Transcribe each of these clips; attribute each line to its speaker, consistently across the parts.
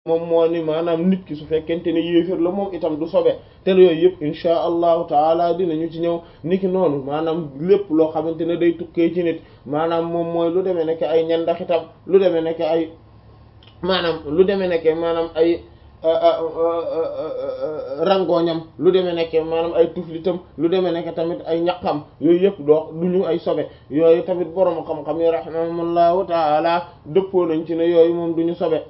Speaker 1: moom moo ni maanaam nit ki su fekkente ne yéefér la moom itam du sobe te yooyu yëpp insha allahu taala dinañu ci ñëw niki noonu maanaam lépp loo xamante ne day tukkee ci nit maanaam moom mooy lu demee nekk ay ñandaxitam lu demee nekk ay maanaam lu demee nekk maanaam ay rangooñam lu demee nekk maanaam ay tuflitam lu demee nekk tamit ay ñaqam yooyu yëpp doo du ñu ay sobe yooyu tamit borom xam-xam yi rahimahumullahu taala dëppoo nañ ci ne yooyu moom du ñu sobe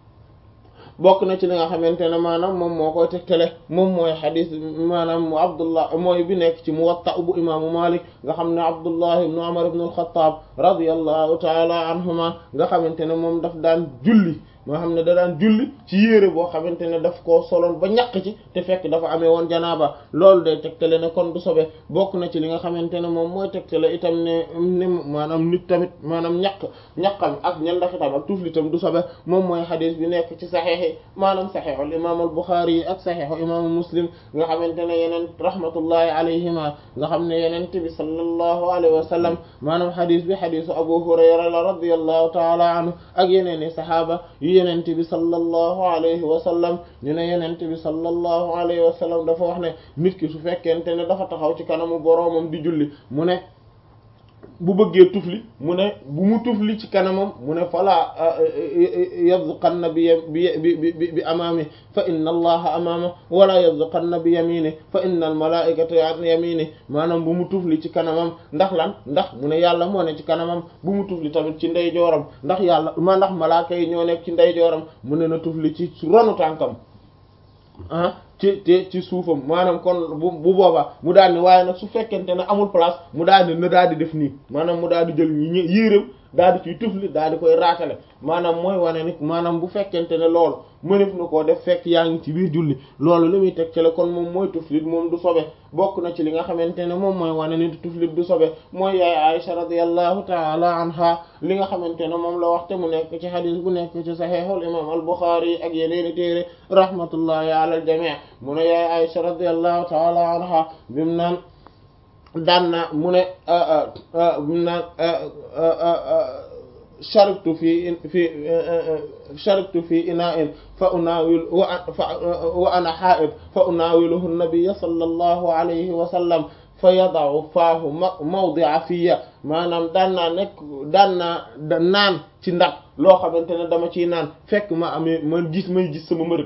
Speaker 1: bokk na ci li nga xamante ne maanaam moom moo koy tegtale moom mooy xadis maanaam mu abdullah mooy bi nekk ci muwatta bu imaamu malik nga xam ne abdullah ibnu umar ibnu alxataab radiyallahu taala anhuma nga xamante ne moom daf daan julli moo xam ne da daan julli ci yére boo xamante ne daf koo soloon ba ñaq ci te fekk dafa amee woon janaaba loolu day tegtale ne kon du sobe bokk na ci li nga xamante ne moom mooy tegtale itam ne ne maanaam nit tamit maanaam ñaq ñaqam ak ñandaxitam ak tuflitam du sobe moom mooy xadis bi nekk ci saxeex yi maanaam saxeexul imaam al buxaari yi ak saxeexu imaamu muslim nga xamante ne yeneen rahmatullahi alayhima nga xam ne yeneen bi sallallahu alayhi wa sallam maanaam xadis bi xadisu abu hurayra la radiyallahu taala anhu ak yeneen i saxaaba yenent bi sallallahu alayhi wa sallam ñu ne yenent bi sallallahu alayhi wa sallam dafa wax ne nit ki su fekkente ne dafa taxaw ci kanamu boroomam di julli mu ne bu bëggee tufli mu ne bu mu tufli ci kanamam mu ne fala yabzuqanna bi bi bi bi amaami fa inna allaha amaama wala yabzuqanna bi yamini fa inna al malaikata an yamini maanaam bu mu tufli ci kanamam ndax lan ndax mu ne yàlla moo ne ci kanamam bu mu tufli tamit ci ndeyjooram ndax yàlla ma ndax malaaka yi ñoo nekk ci ndeyjooram mu ne na tufli ci ronu tànkam ah ci te ci suufam maanaam kon bu bu boobaa mu daal ni waaye nag su fekkente ne amul place mu daal di na daal di def nii maanaam mu daal di jël ñi yéeréw daal di ciy tufli daal di koy raatale maanaam mooy wane ni maanaam bu fekkente ne loolu mënef na koo def fekk yaa ngi ci biir julli loolu li muy teg ci la kon moom mooy tuflit moom du sobe bokk na ci li nga xamante ne moom mooy wane ni tuflit du sobe mooy yaay Aisha radiyallahu taala anha li nga xamante ne moom la wax te mu nekk ci xadis bu nekk ci saxiixul imam al-Bukhari ak yeneeni téere rahmatullahi ala al-jami' mu ne yaay Aisha radiyallahu taala anha bimu naan daan na mu ne bimu naan sharibtu fi fi sharibtu fi ina'in fa unawil wa ana ha'id fa unawiluhu an-nabiy sallallahu alayhi wa sallam fa yada'u faahu mawdi'a fiya maanaam daan naa nekk daan naa naan ci ndax loo xamante ne dama ciy naan fekk ma amee ma gis may gis sama mbërëg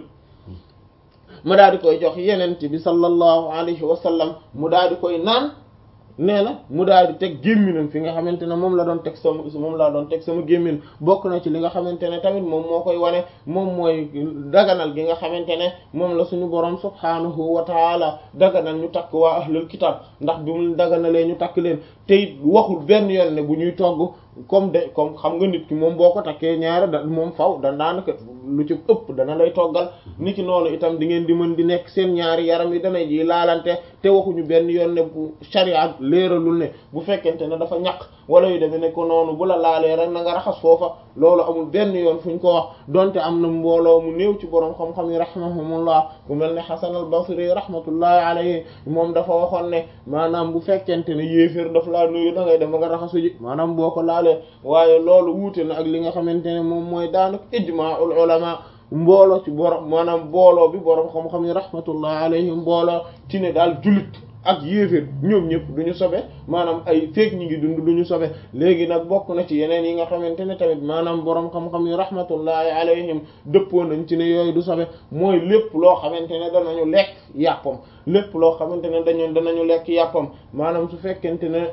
Speaker 1: ma daal di koy jox yeneen bi sallallahu alayhi wa sallam mu daal di koy naan nee na mu daal di teg gémminam fi nga xamante ne moom la doon teg sama moom laa doon teg sama gémmin bokk na ci li nga xamante ne tamit moom moo koy wane moom mooy daganal gi nga xamante ne moom la suñu borom subhaanahu wa taala daganal ñu takk waa ahlul kitab ndax bi mu daganalee ñu takk leen te it waxul benn yoon ne bu ñuy togg comme de comme xam nga nit ki moom boo ko takkee ñaare da moom faw da daanaka lu ci ëpp dana lay toggal nit ki noonu itam di ngeen di mën di nekk seen ñaari yaram yi dana ji laalante te waxuñu benn yoon ne bu sharia leeralul ne bu fekkente ne dafa ñaq wala yu demee ne ko noonu bu la laalee rek na nga raxas foofa loolu amul benn yoon fuñ ko wax donte am na mbooloo mu néew ci borom xam-xam yi rahimahumullah ku mel ne Hasan al-Basri rahmatullahi alayhi moom dafa waxoon ne maanaam bu fekkente ne yéeféer daf laa nuyu da ngay dem nga raxasu ji maanaam boo ko laalee waaye loolu wuute na ak li nga xamante ne moom mooy daanaka ijmaa'ul ulama mbooloo ci borom maanaam mbooloo bi borom xam-xam yi rahmatullahi alayhim mbooloo ci ne daal jullit ak yéeféer ñoom ñëpp du ñu sobe maanaam ay feek ñi ngi dund du ñu sobe léegi nag bokk na ci yeneen yi nga xamante ne tamit maanaam borom xam-xam yi rahmatullahi alayhim dëppoo nañ ci ne yooyu du sobe mooy lépp loo xamante ne danañu lekk yàppam lépp loo xamante ne dañu danañu lekk yàppam maanaam su fekkente ne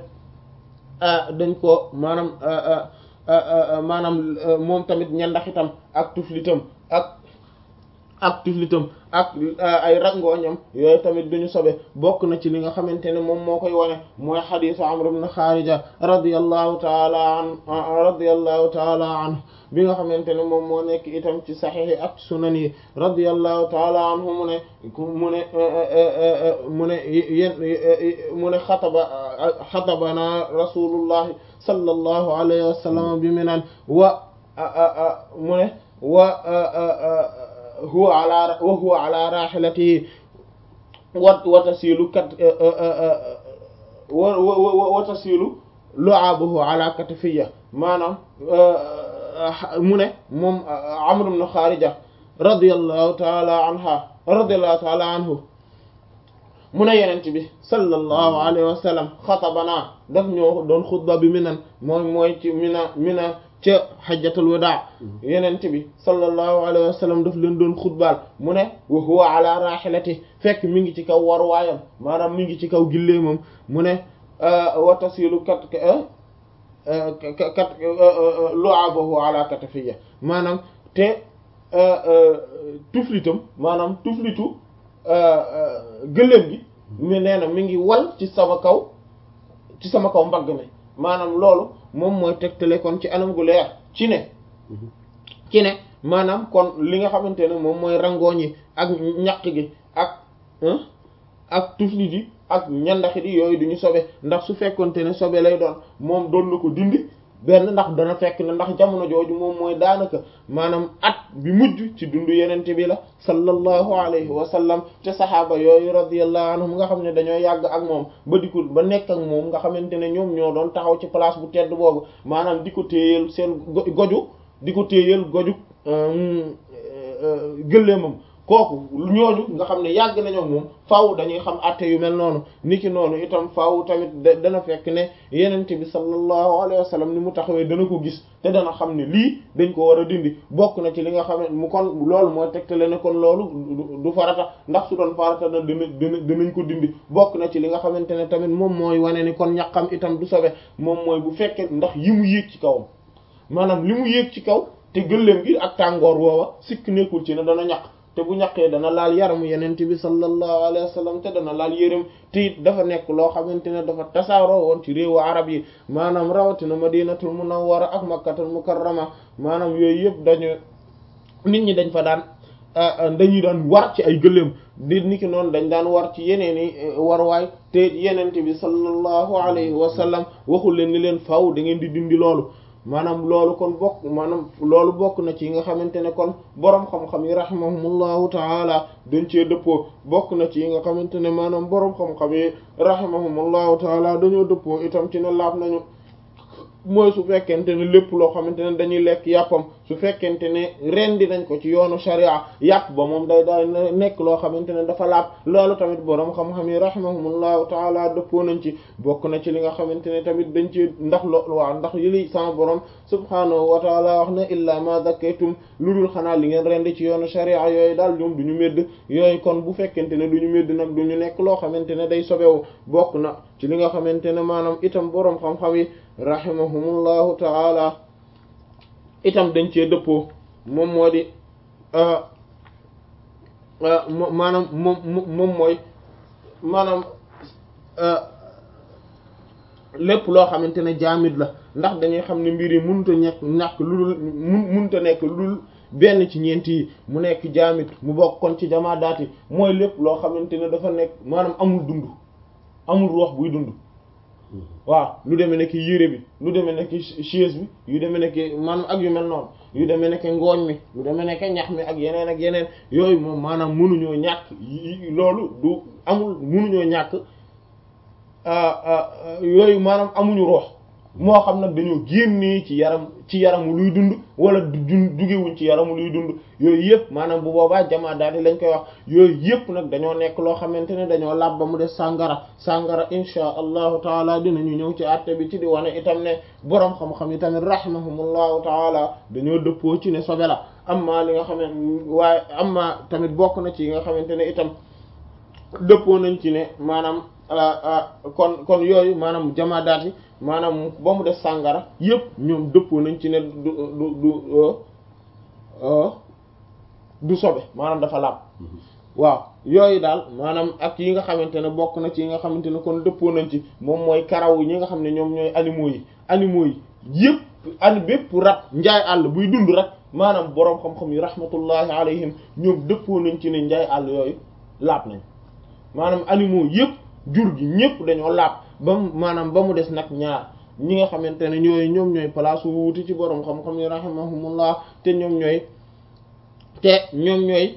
Speaker 1: dañ ko maanaam maanaam moom tamit ñandaxitam ak tuflitam ak ak tuflitam ak ay rangooñam yooyu tamit duñu sobe bokk na ci li nga xamante ne moom moo koy wane mooy xadiisu Amr ibn Xaarija radiyallahu taala an radiyallahu taala anhu bi nga xamante ne moom moo nekk itam ci saxiix ak sunan yi radiyallahu taala anhu mu ne mu ne mu ne yéen mu ne xataba xatabana rasulullahi sallallahu alayhi wa sallam bi minan wa mu ne wa huwa ala wa huwa ala rahilatihi wa wa tasilu kat wa wa wa tasilu lu'abuhu ala katafiyya maanaam mu ne moom Amr ibn Kharija radiyallahu taala anha radiyallahu taala anhu mu ne yenent bi sallallahu alayhi wa sallam xatabanaa daf ñoo doon xutba bi minan mooy mooy ci mina mina ca xajjatul wadaa yenent bi sallallahu alayhi wa sallam daf leen doon xutbaal mu ne wa huwa ala rahilati fekk mi ngi ci kaw war waayam maanaam mi ngi ci kaw gilleemam mu ne wa tasilu kat kat lu'abahu ala katafiya maanaam te tuflitam maanaam tuflitu gëléem gi mi nee na mi ngi wal ci sama kaw ci sama kaw mbagg mi maanaam loolu moom mooy tegtale kon ci anam gu leer ci ne ci ne maanaam kon li nga xamante ne moom mooy rangooñ yi ak ñaq gi ak ak tuflit yi ak ñandaxit yi yooyu duñu sobe ndax su fekkonte ne sobe lay doon moom doon na ko dindi benn ndax dana fekk ne ndax jamono jooju moom mooy daanaka maanaam at bi mujj ci dundu yenente bi la sallallahu alayhi wa sallam te saxaaba yooyu radiyallahu anhum nga xam ne dañoo yàgg ak moom ba di ko ba nekk ak moom nga xamante ne ñoom ñoo doon taxaw ci place bu tedd boobu maanaam di ko téyeel seen goju di ko téyeel goju gëléemam kooku ñooñu nga xam ne yàgg nañoo moom faaw dañuy xam àtte yu mel noonu niki noonu itam faaw tamit dana fekk ne yenente bi sallallahu alayhi wa sallam ni mu taxawee dana ko gis te dana xam ne lii dañ ko war a dindi bokk na ci li nga xam ne mu kon loolu mooy tegtale ne kon loolu du farata ndax su doon farata na dina dina dinañ ko dindi bokk na ci li nga xamante ne tamit moom mooy wane ni kon ñaqam itam du sobe moom mooy bu fekkee ndax yi mu yéeg ci kawam maanaam li mu yéeg ci kaw te gëléem gi ak tàngoor woowa sikk nekkul ci ne dana ñaq te bu ñaqee dana laal yaramu yenent bi sallallahu alayhi wa sallam te dana laal yërëm te it dafa nekk loo xamante ne dafa tasaaroo woon ci réewu arab yi maanaam rawatina madinatul munawwara ak makkatul mukarrama maanaam yooyu yëpp dañu nit ñi dañ fa daan dañuy daan war ci ay gëléem di niki noonu dañ daan war ci yeneen i warwaay te yenent bi sallallahu alayhi wa sallam waxul leen ni leen faaw da ngeen di dindi loolu maanaam loolu kon bokk maanaam loolu bokk na ci nga xamante ne kon boroom xam-xam yi rahimahumullahu taala dañ cee dëppoo bokk na ci nga xamante ne maanaam boroom xam-xam yi rahimahumullahu taala dañoo dëppoo itam ci ne laab nañu mooy su fekkente ne lépp loo xamante ne dañuy lekk yàppam su fekkente ne rendi nañ ko ci yoonu sharia yàpp ba moom day day nekk loo xamante ne dafa laab loolu tamit boroom xam-xam yi rahimahumullahu taala dëppoo nañ ci bokk na ci li nga xamante ne tamit dañ ci ndax lo waaw ndax yi li sama borom subhaanahu wa taala wax na illa ma zakaytum lu dul xanaa li ngeen rendi ci yoonu sharia yooyu daal ñoom du ñu médd yooyu kon bu fekkente ne du ñu médd nag du ñu nekk loo xamante ne day sobewu bokk na ci li nga xamante ne maanaam itam boroom xam-xam yi rahimahumullahu taala itam dañ cee dëppoo moom moo di maanaam moom moom mooy maanaam lépp loo xamante ne jaamit la ndax dañuy xam ne mbir yi mënut a ñekk ñàkk lu dul mun mënut a nekk lu dul benn ci ñeent yi mu nekk jaamit mu bokk kon ci jamaadaat yi mooy lépp loo xamante ne dafa nekk maanaam amul dund amul ruux buy dund waaw lu demee nekk yére bi lu demee nekk chaise bi yu demee nekk maanaam ak yu mel noonu yu demee nekk ngooñ mi lu demee nekk ñax mi ak yeneen ak yeneen yooyu moom maanaam mënuñoo ñàkk loolu du amul mënuñoo ñàkk yooyu maanaam amuñu roox moo xam nag dañoo génnee ci yaram ci yaramu luy dund wala du jugewuñ ci yaramu luy dund yooyu yëpp maanaam bu boobaa jamaa daal di lañ koy wax yooyu yëpp nag dañoo nekk loo xamante ne dañoo laab ba mu def sàngara sàngara insha allahu taala dinañu ñëw ci àtte bi ci di wane itam ne boroom xam-xam yi tamit rahimahumullahu taala dañoo dëppoo ci ne sobe la amma li nga xam ne waaye amma tamit bokk na ci yi nga xamante ne itam dëppoo nañ ci ne maanaam kon kon yooyu maanaam jamaadaat yi maanaam ba mu def sàngara yëpp ñoom dëppoo nañ ci ne du du du du sobe maanaam dafa laab waaw yooyu daal maanaam ak yi nga xamante ne bokk na ci yi nga xamante ne kon dëppoo nañ ci moom mooy karaw ñi nga xam ne ñoom ñooy animaux yi animaux yi yëpp ani bépp rat njaay àll buy dund rek maanaam boroom xam-xam yi rahmatullahi alayhim ñoom dëppoo nañ ci ne njaay àll yooyu laab nañ maanaam animaux yëpp jur gi ñëpp dañoo laab ba mu maanaam ba mu des nag ñaar ñi nga xamante ne ñooy ñoom ñooy place wuuti ci boroom xam-xam yi rahimahumullah te ñoom ñooy te ñoom ñooy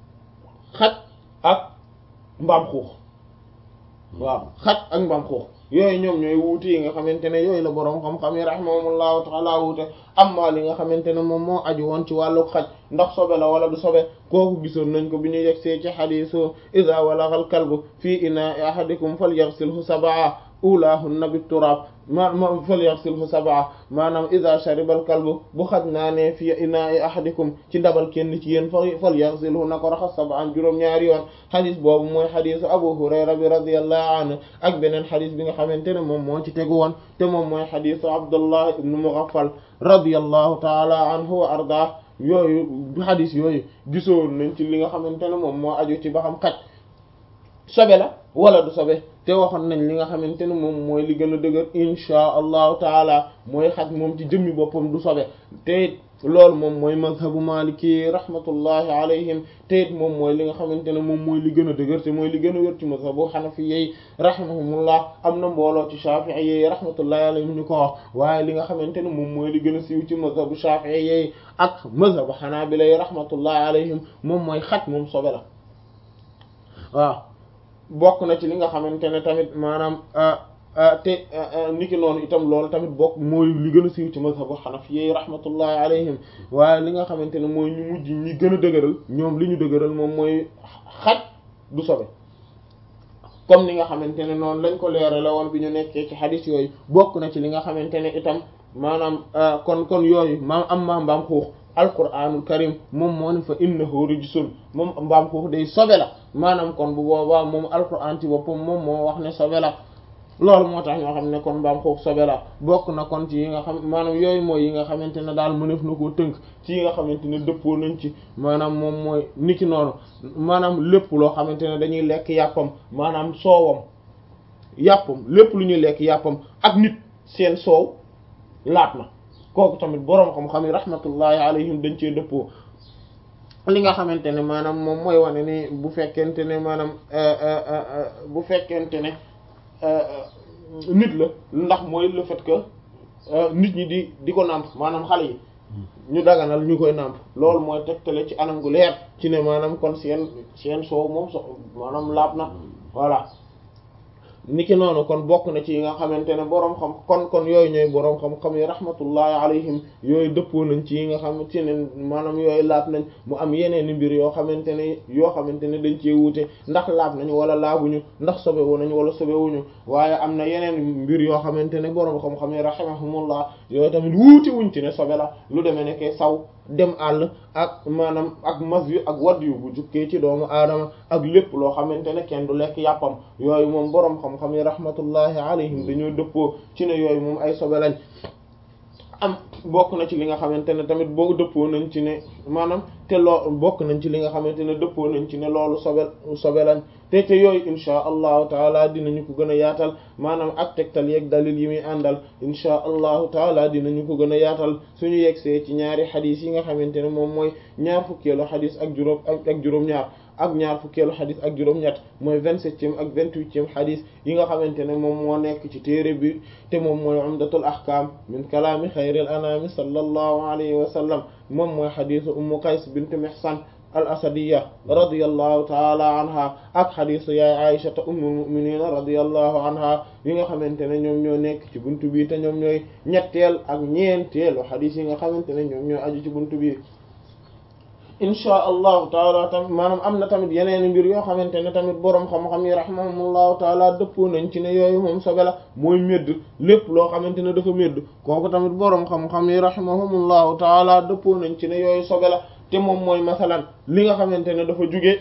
Speaker 1: xaj ak mbaam xuux waaw xaj ak mbaam xuux yooyu ñoom ñooy wuute yi nga xamante ne yooyu la boroom xam-xam yi rahimahumullahu taala wuute amma li nga xamante ne moom moo aju woon ci wàllu xaj ndax sobe la wala du sobe kooku gisoon nañ ko bi ñu yegsee ci xadiisu iza walagal kalbu fii inaa'i ahadikum falyaghsilhu sab'a ulahunna bit turab ma ma falyaghsilhu sab'a maanaam iza sharibal kalbu bu xaj naa ne fii inaa'i ahadikum ci ndabal kenn ci yéen falyaghsilhu na ko raxas sab'an juróom-ñaari yoon xadis boobu mooy xadisu abu hurayra bi radiyallahu anhu ak beneen xadis bi nga xamante ne moom moo ci tegu woon te moom mooy xadisu abdullah ibn mughaffal radiyallahu taala anhu wa arda yooyu xadis yooyu gisoon nañ ci li nga xamante ne moom moo aju ci ba xam xaj sobe la wala du sobe te waxoon nañ li nga xamante ne moom mooy li gën a dëgër inchaa allahu taala mooy xaj moom ci jëmmi boppam du sobe te loolu moom mooy mazhabu maliki rahmatullahi alayhim te it moom mooy li nga xamante ne moom mooy li gën a dëgër te mooy li gën a wér ci mazhabu xanafi yi rahimahumullah am na mbooloo ci shafii yi rahmatullahi alayhim ñu ko wax waaye li nga xamante ne moom mooy li gën a siiw ci mazhabu shafii yi ak mazhabu xanaabila yi rahmatullahi alayhim moom mooy xaj moom sobe la waaw bokk na ci li nga xamante ne tamit maanaam te niki noonu itam loolu tamit bokk mooy li gën a siiw ci mazhabu xanafi rahmatullahi alayhim waaye li nga xamante ne mooy ñu mujj ñi gën a dëgëral ñoom li ñu dëgëral moom mooy xaj du sobe comme ni nga xamante ne noonu lañ ko leerale woon bi ñu nekkee ci xadis yooyu bokk na ci li nga xamante ne itam maanaam kon kon yooyu maam am maa mbaam xuux alquranul karim moom moo ne fa innahu rijsun moom mbaam xuux day sobe la maanaam kon bu boobaa moom alquran ci boppam moom moo wax ne sobe la loolu moo tax ñoo xam ne kon mbaam xuux sobe la bokk na kon ci yi nga xam maanaam yooyu mooy yi nga xamante ne daal mëneef na koo tënk ci yi nga xamante ne dëppoo nañ ci maanaam moom mooy niki noonu maanaam lépp loo xamante ne dañuy lekk yàppam maanaam soowam yàppam lépp lu ñuy lekk yàppam ak nit seen soow laat na kooku tamit boroom xam-xam yi rahmatullahi alayhim dañ cee dëppoo li nga xamante ne maanaam moom mooy wane ni bu fekkente ne maanaam bu fekkente ne nit la ndax mooy le fait que nit ñi di di ko nàmp maanaam xale yi ñu daganal ñu koy nàmp loolu mooy tegtale ci anam gu leer ci ne maanaam kon seen seen soow moom so maanaam laab na voilà niki noonu kon bokk na ci yi nga xamante ne boroom xam kon kon yooyu ñooy boroom xam-xam yi rahmatullahi alayhim yooyu dëppoo nañ ci yi nga xamante ne maanaam yooyu laab nañ mu am yeneen i mbir yoo xamante ne yoo xamante ne dañ cee wuute ndax laab nañu wala laabuñu ndax sobewu nañu wala sobewuñu waaye am na yeneen mbir yoo xamante ne boroom xam-xam yi rahimahumullah yooyu tamit wuute wuñ ci ne sobe la lu demee nekkee saw dem àll ak maanaam ak mas yu ak wadd yu bu jukkee ci doomu aadama ak lépp loo xamante ne kenn du lekk yàppam yooyu moom boroom xam-xam yi rahmatullahi alayhim dañoo dëppoo ci ne yooyu moom ay sobe lañ am bokk na ci li nga xamante ne tamit boo dëppoo nañ ci ne maanaam te loo bokk nañ ci li nga xamante ne dëppoo nañ ci ne loolu sobe sobe lañ te te yooyu insha allahu taala dinañu ko gën a yaatal maanaam ak tegtal yeeg dalil yi muy àndal insha allahu taala dinañu ko gën a yaatal suñu yegsee ci ñaari xadis yi nga xamante ne moom mooy ñaar fukkeelu xadis ak juróom ak juróom-ñaar ak ñaar fukkeelu xadis ak juróom-ñett mooy vingt-septième ak vingt-huitième xadis yi nga xamante ne moom moo nekk ci téere bi te moom mooy umdatul ahkam min kalaami xayril anami sallallahu alayhi wa sallam moom mooy xadisu ummu qays bint mihsan al asadiya radiyallahu taala anha ak xadisu yaay aïshata ummul muminina radiyallahu anha yi nga xamante ne ñoom ñoo nekk ci buntu bi te ñoom ñooy ñetteel ak ñeenteelu xadis yi nga xamante ne ñoom ñoo aju ci buntu bi inchaa allahu taala tamit maanaam am na tamit yeneen mbir yoo xamante ne tamit boroom xam-xam yi rahimahumullahu taala dëppoo nañ ci ne yooyu moom sobe la mooy médd lépp loo xamante ne dafa médd kooku tamit boroom xam-xam yi rahimahumullahu taala dëppoo nañ ci ne yooyu sobe la te moom mooy masalan li nga xamante ne dafa jóge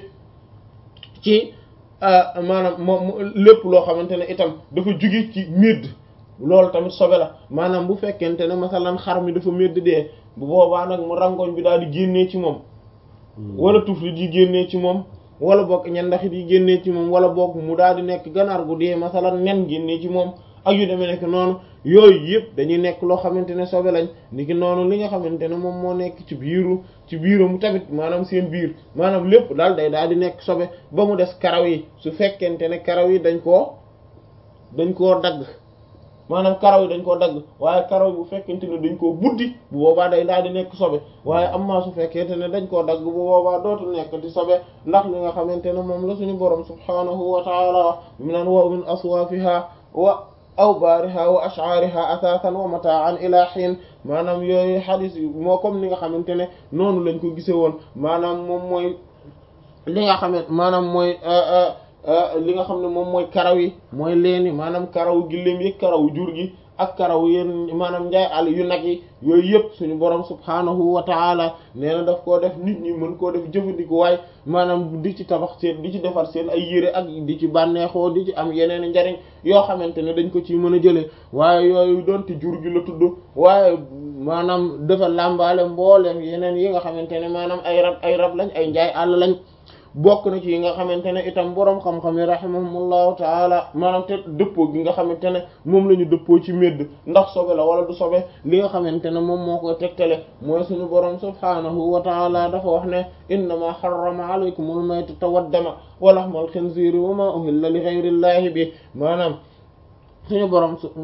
Speaker 1: ci maanaam moom lépp loo xamante ne itam dafa jóge ci médd loolu tamit sobe la maanaam bu fekkente ne masalan xar mi dafa médd dee bu boobaa nag mu rangoñ bi daal di génnee ci moom wala tuflit yi génnee ci moom wala boog ñandaxit yi génnee ci moom wala boog mu daal di nekk ganaar gu dee masalan nen génnee ci moom ak yu demee nekk noonu yooyu yëpp dañuy nekk loo xamante ne sobe lañ niki noonu li nga xamante ne moom moo nekk ci biiru ci biiram tamit maanaam seen biir maanaam lépp daal day daal di nekk sobe ba mu des karaw yi su fekkente ne karaw yi dañ koo dañ koo dagg maanaam karaw yi dañ koo dagg waaye karaw yi bu fekkente ne dañ koo buddi bu boobaa day daal di nekk sobe waaye am maa su fekkente ne dañ koo dagg bu boobaa dootul nekk di sobe ndax li nga xamante ne moom la suñu borom subhaanahu wa taala mi naan wa min aswaafiha wa aw baariha wa ash'ariha athathan wa mata'an ila hin maanaam yooyu xadis yi moo comme ni nga xamante ne noonu lañ ko gise woon maanaam moom mooy li nga xamante maanaam mooy li nga xam ne moom mooy karaw yi mooy leeni maanaam karaw gilleem yi karaw jur gi ak karaw yéen maanaam njaay àll yu nag yi yooyu yëpp suñu borom subhaanahu wa taala nee na daf koo def nit ñi mën koo def jëfandiku waay maanaam di ci tabax seen di ci defar seen ay yére ak di ci bànneexoo di ci am yeneen njariñ yoo xamante ne dañ ko ci mën a jëlee waaye yooyu doonte jur gi la tudd waaye maanaam dafa làmbaale mbooleem yeneen yi nga xamante ne maanaam ay rab ay rab lañ ay njaay àll lañ bokk na ci yi nga xamante ne itam boroom xam-xam yi rahimahumullahu taala maanaam te dëppoo gi nga xamante ne moom la ñu dëppoo ci médd ndax sobe la wala du sobe li nga xamante ne moom moo koy tegtale mooy suñu boroom subhaanahu wa taala dafa wax ne innama harrama alaykumul maytata waddama wa lahmal khinziri wa ma uhilla li ghayrillahi bi maanaam suñu borom su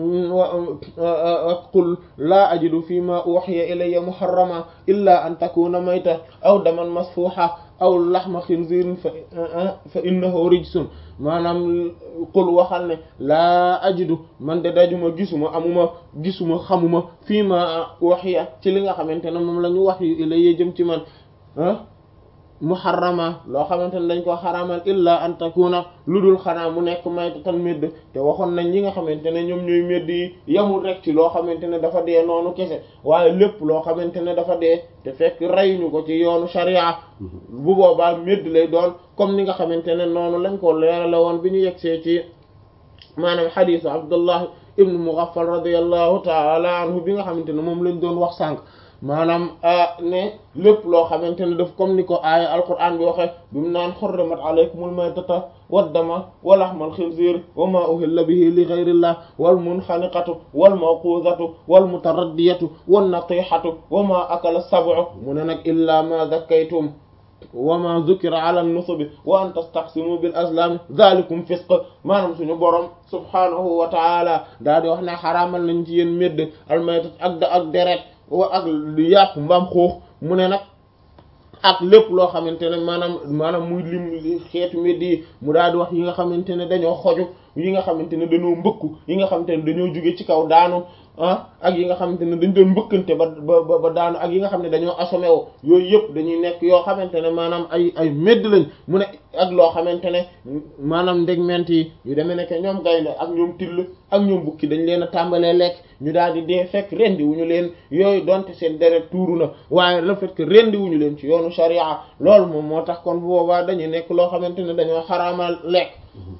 Speaker 1: qul laa ajidu fi ma uhiya ilayya muharrama illa an takuna mayta aw daman masfuha aw laxma xinzirin fa fa innahu rijsun maanaam qul waxal ne laa ajidu man de dajuma gisuma amuma gisuma xamuma fii ma uhiya ci li nga xamante ne moom la ñu wax yu ilayya jëm ci man muharrama loo xamante ne dañ ko xaramal illa an takuna lu dul xanaa mu nekk mayta tan médd te waxoon nañ ñi nga xamante ne ñoom ñooy médd yi yamul rek ci loo xamante ne dafa dee noonu kese waaye lépp loo xamante ne dafa dee te fekk reyuñu ko ci yoonu sharia bu boobaa médd lay doon comme ni nga xamante ne noonu lañ ko leerale woon bi ñu yegsee ci maanaam xadiisu abdullah ibnu mughaffal radiyallahu taala anhu bi nga xamante ne moom lañ doon wax sànq maanaam ne lépp loo xamante ne daf comme ni ko aaya alquran bi waxe bi mu naan xurrimat alaykumul maytata waddama wa lahmal xinziir wa ma uhilla bihi li ghayrillah wal munxaniqatu wal mawquzatu wal mutaraddiyatu wan natihatu wa ma akala sab'u mu ne nag illa ma zakkaytum wa ma zukira ala nusubi wa an tastaqsimu bil azlam zalikum fisq maanaam suñu borom subhanahu wa taala daa di wax ne xaraamal nañ ci yéen médd almaytat ak da ak deret wa ak yàpp mbaam xuux mu ne nag ak lépp loo xamante ne maanaam maanaam muy lim xeetu médd yi mu daal di wax yi nga xamante ne dañoo xoju yi nga xamante ne dañoo mbëkku yi nga xamante ne dañoo jóge ci kaw daanu ah ak yi nga xamante ne dañ doon mbëkkante ba ba ba daanu ak yi nga xam ne dañoo assommé wo yooyu yëpp dañuy nekk yoo xamante ne maanaam ay ay médd lañ mu ne ak loo xamante ne maanaam ndegment yi yu demee nekk ñoom gaynde ak ñoom till ak ñoom bukki dañ leen a tàmbalee lekk ñu daal di dee fekk rendi wuñu leen yooyu donte seen deret tuuru na waaye le fait que rendi wuñu leen ci yoonu sharia loolu moom moo tax kon bu boobaa dañuy nekk loo xamante ne dañoo xaraamal lekk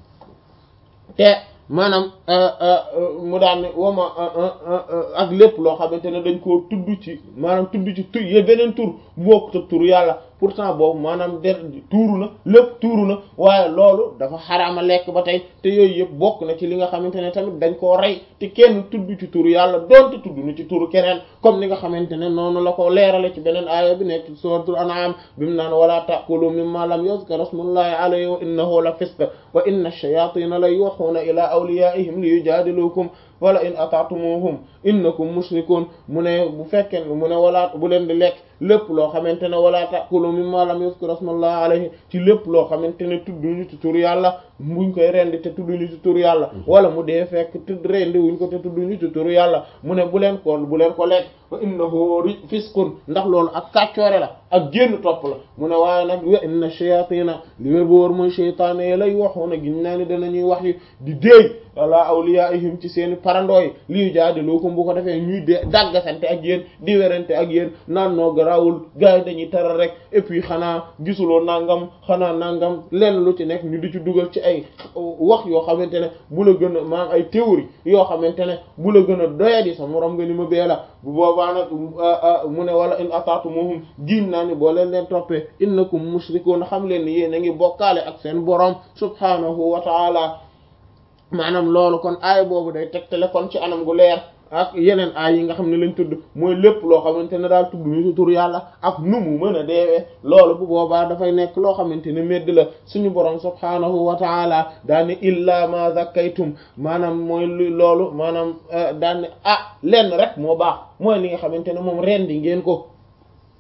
Speaker 1: te maanaam mu daan ne wama ak lépp loo xamante ne dañ koo tudd ci maanaam tudd ci tur ye beneen tur bokk te tur yàlla pourtant boobu maanaam der tuuru na lépp tuuru na waaye loolu dafa xaraama lekk ba tey te yooyu yëpp bokk na ci li nga xamante ne tamit dañ koo rey te kenn tudd ci turu yàlla doonte tudd na ci turu keneen comme ni nga xamante ne noonu la ko leerale ci beneen aaya bi nekk suratul an'am bi mu naan wala ta'kulu mimma lam yuzkar ismullahi alayhi wa innahu la fisq wa inna ash-shayatina la yuhuna ila awliyaihim li yujadilukum wala in ata'tumuhum innakum mushrikun mu ne bu fekkee mu ne wala bu leen di lekk lépp loo xamante ne wala ta'kulu mimma lam yuzkar ismullahi alayhi ci lépp loo xamante ne tudduñu ci tur yàlla buñ koy rendi te tudduñu ci tur yàlla wala mu dee fekk tudd rendi wuñ ko te tudduñu ci tur yàlla mu ne bu leen ko bu leen ko lekk wa innahu fisqun ndax loolu ak kàccoore la ak génn topp la mu ne waaye nag wa inna shayatina li wér bu wóor mooy sheytaane yi lay waxoon a giñ naa ni danañuy wax yi di déey wala awliyaihim ci seeni parandooy lii jaadilukum bu ko defee ñuy de dàggasante ak yéen di werante ak yéen naan noo garawul gars yi dañuy taral rek et puis xanaa gisuloo nangam xanaa nangam lenn lu ci nekk ñu di ci dugal ci ay wax yoo xamante ne bu la gën a maanaam ay théorie yoo xamante ne bu la gën a doyadi sa morom nga ni ma bee la bu boobaa nag mu ne wala in ata'tumuhum giin naa ni boo leen leen toppee innakum mushrikuun xam leen ni yéen a ngi bokkaale ak seen borom subhanahu wa ta'ala maanaam loolu kon aay boobu day tegtale kon ci anam gu leer ak yeneen aay yi nga xam ne lañ tudd mooy lépp loo xamante ne daal tudd ñu ci tur yàlla ak nu mu mën a deewee loolu bu boobaa dafay nekk loo xamante ne medd la suñu borom subhaanahu wa taala daane illa ma zakkaytum maanaam mooy loolu maanaam daane ah lenn rek moo baax mooy li nga xamante ne moom rendi ngeen ko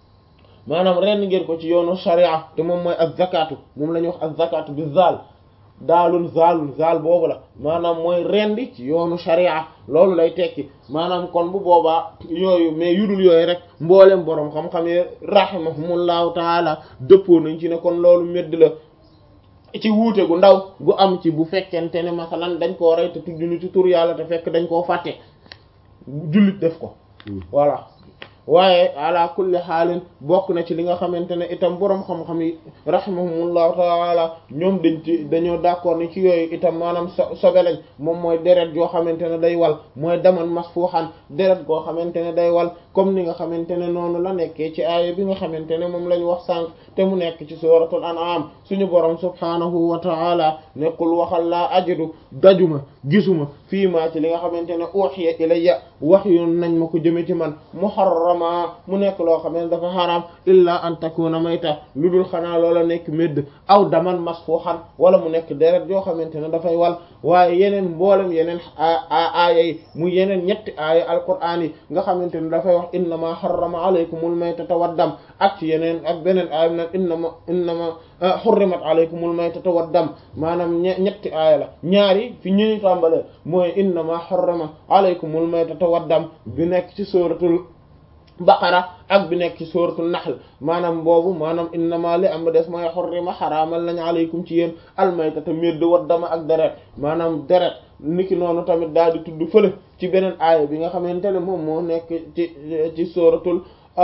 Speaker 1: maanaam rendi ngeen ko ci yoonu sharia te moom mooy az zakatu moom la ñuy wax az zakatu bi zal daalun zaalun zaal boobu la maanaam mooy rendi ci yoonu sharia loolu lay tekki maanaam kon bu boobaa yooyu mais yudul yooyu rek mboolem boroom xam-xam yi rahimahumullahu taala dëppoo nañ ci ne kon loolu medd la ci wuute gu ndaw gu am ci bu fekkente ne masalan dañ koo rey te tudduñu ci tur yàlla te fekk dañ koo fàtte jullit def ko voilà waaye ala kulli xaalin bokk na ci li nga xamante ne itam boroom xam-xam yi rahimahumullahu taala ñoom dañ ci dañoo d'accord ni ci yooyu itam maanaam so sobe lañ moom mooy deret yoo xamante ne day wal mooy daman masfuxan deret goo xamante ne day wal comme ni nga xamante ne noonu la nekkee ci aaya bi nga xamante ne moom lañ wax sànq te mu nekk ci suratul an'am suñu borom subhanahu wa taala nekkul waxal laa ajidu dajuma gisuma fii maa ci li nga xamante ne uhiya ilayya wax yu nañ ma ko jëme ci man muharrama mu nekk loo xam ne dafa xaraam illa an takuna mayta lu dul xanaa loola nekk médd aw daman masfuxan wala mu nekk deret yoo xamante ne dafay wal waaye yeneen mboolem yeneen aaya yi mu yeneen ñetti aaya alquraan yi nga xamante ne dafay wax innama harrama alaykumul maytata waddam ak ci yeneen ak beneen aaya nag innama innama hurrimat alaykumul maytata waddam maanaam ñetti aaya la ñaari fi ñuy tàmbalee mooy innama harrama alaykumul maytata waddam bi nekk ci suratul baqara ak bi nekk ci suratul nahl maanaam boobu maanaam innama li am des mooy xurrima xaraamal nañ alaykum ci yéen almaytata médd waddama ak deret maanaam deret niki noonu tamit daal di tudd fële ci beneen aaya bi nga xamante ne moom moo nekk ci ci suratul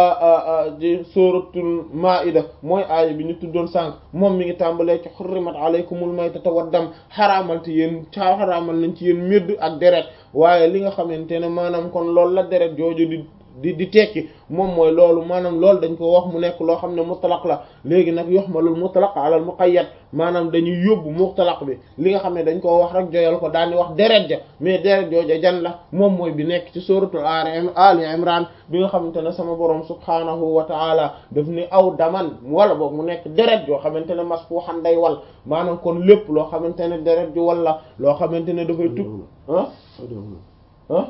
Speaker 1: ci suratul maida mooy aaya bi ñu tuddoon sànq moom mi ngi tàmbalee ci xurrimat alaykumul maytata waddam xaraamal ci yéen caa xaraamal nañ ci yéen médd ak deret waaye li nga xamante ne maanaam kon loolu la deret jooju di di di tekki moom mooy loolu maanaam loolu dañ ko wax mu nekk loo xam ne mutlaq la léegi nag yuhmalul mutlaq ala al muqayyad maanaam dañuy yóbbu mutlaq bi li nga xam ne dañ koo wax rek joyal ko daal di wax deret ja mais deret jooja jan la moom mooy bi nekk ci suratul ali imran bi nga xamante ne sama borom subhanahu wa taala daf ni aw daman wala boog mu nekk deret joo xamante ne masfuhan day wal maanaam kon lépp loo xamante ne deret ju walla loo xamante ne dafay tug ah ah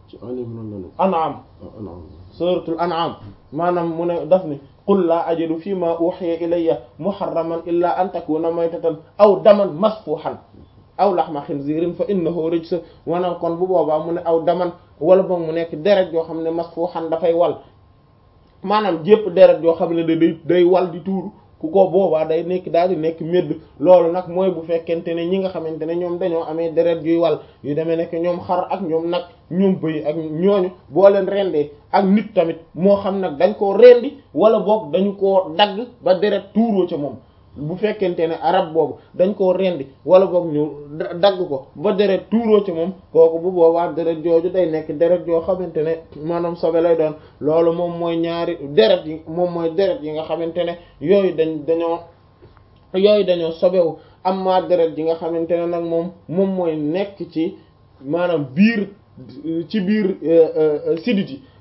Speaker 1: an'am suratul an'am maanaam mu ne daf ni qul laa ajidu fi ma uhiya ilayya muharraman illa an takuna maytatan aw daman masfuhan aw lahma khinzirin fa innahu rijs maanaam kon bu boobaa mu ne aw daman wala boog mu nekk deret yoo xam ne masfuhan dafay wal maanaam jépp deret yoo xam ne day day wal di tuuru ku ko boobaa day nekk daal di nekk médd loolu nag mooy bu fekkente ne ñi nga xamante ne ñoom dañoo amee deret yuy wal yu demee nekk ñoom xar ak ñoom nag ñoom bëy ak ñooñu boo leen rendee ak nit tamit moo xam nag dañ koo rendi wala boog dañu koo dagg ba deret tuuroo ca moom bu fekkente ne arab boobu dañ koo rendi wala boog ñu dagg ko ba deret tuuroo ci moom kooku bu boobaa deret jooju day nekk deret yoo xamante ne maanaam sobe lay doon loolu moom mooy ñaari deret yi moom mooy deret yi nga xamante ne yooyu dañ dañoo yooyu dañoo sobewu amma deret yi nga xamante ne nag moom moom mooy nekk ci maanaam biir ci biir sidit yi